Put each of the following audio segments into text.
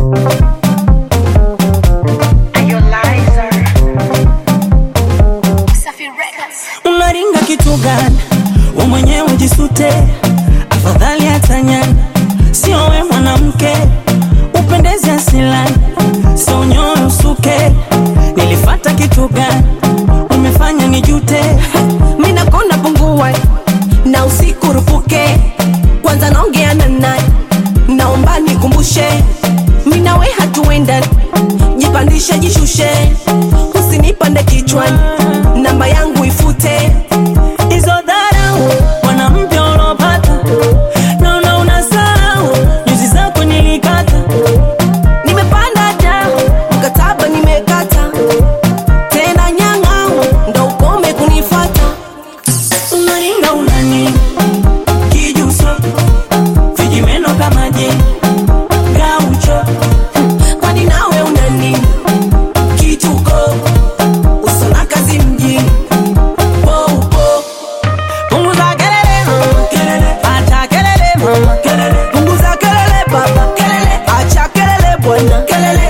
unaringa kitu gani? We mwenyewe jisute, afadhali atanyana, sio we mwanamke upendeze asilani, sio unyoe usuke. Nilifata kitu gani? Umefanya nijute. mina kona pungua na usiku rupuke kwanza naongea na nani naomba nikumbushe minawe hatuenda jipandishe jishushe usinipande kichwani namba yangu ifute hizo dharau mwanamke ulopata, naona unasahau nyuzi zako nilikata. nimepanda da mkataba nimekata tena nyang'au ndo ukome kunifata unaringa unani kijuso vijimeno kama je gaucho kwani nawe unani kituko usona kazi mjini poupo punguza kelele mama kelele acha kelele mama kelele punguza kelele baba kelele acha kelele bwana kelele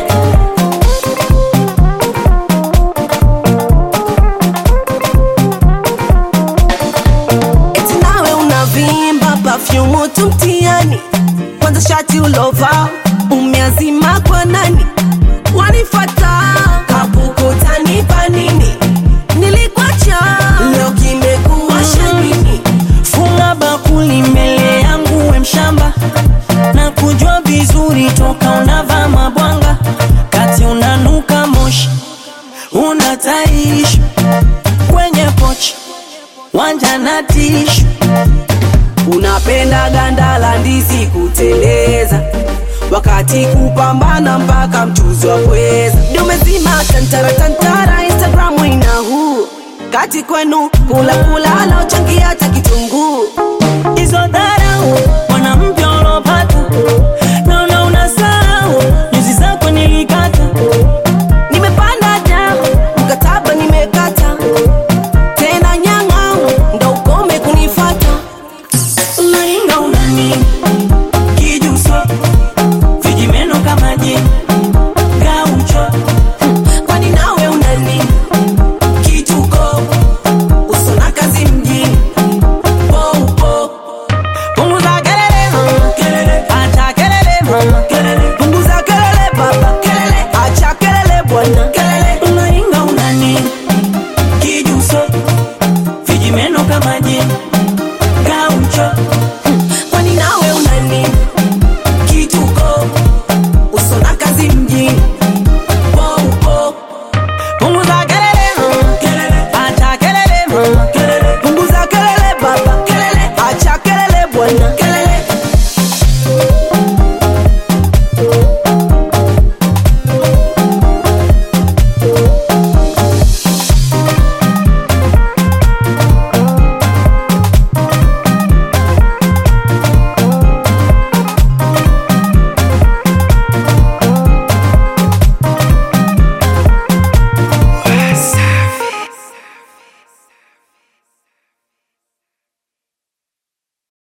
eti nawe unavimba pafyumu tu mtiani kwanza shati ulova umeazima kwa nani wanifata kapukutanipa nini nilikwacha leo kimekuwa shanini funga bakuli mbele yangu we mshamba na kujua vizuri toka unavaa mabwanga kati unanuka moshi unataishi kwenye pochi wanja na tishu unapenda ganda la ndizi kuteleza wakati kupambana mpaka mchuzi wa pweza dumezima tantara tantara instagramu ina huu kati kwenu kula kula laochangia hata kitunguu hizo dharau mwanamke ulopata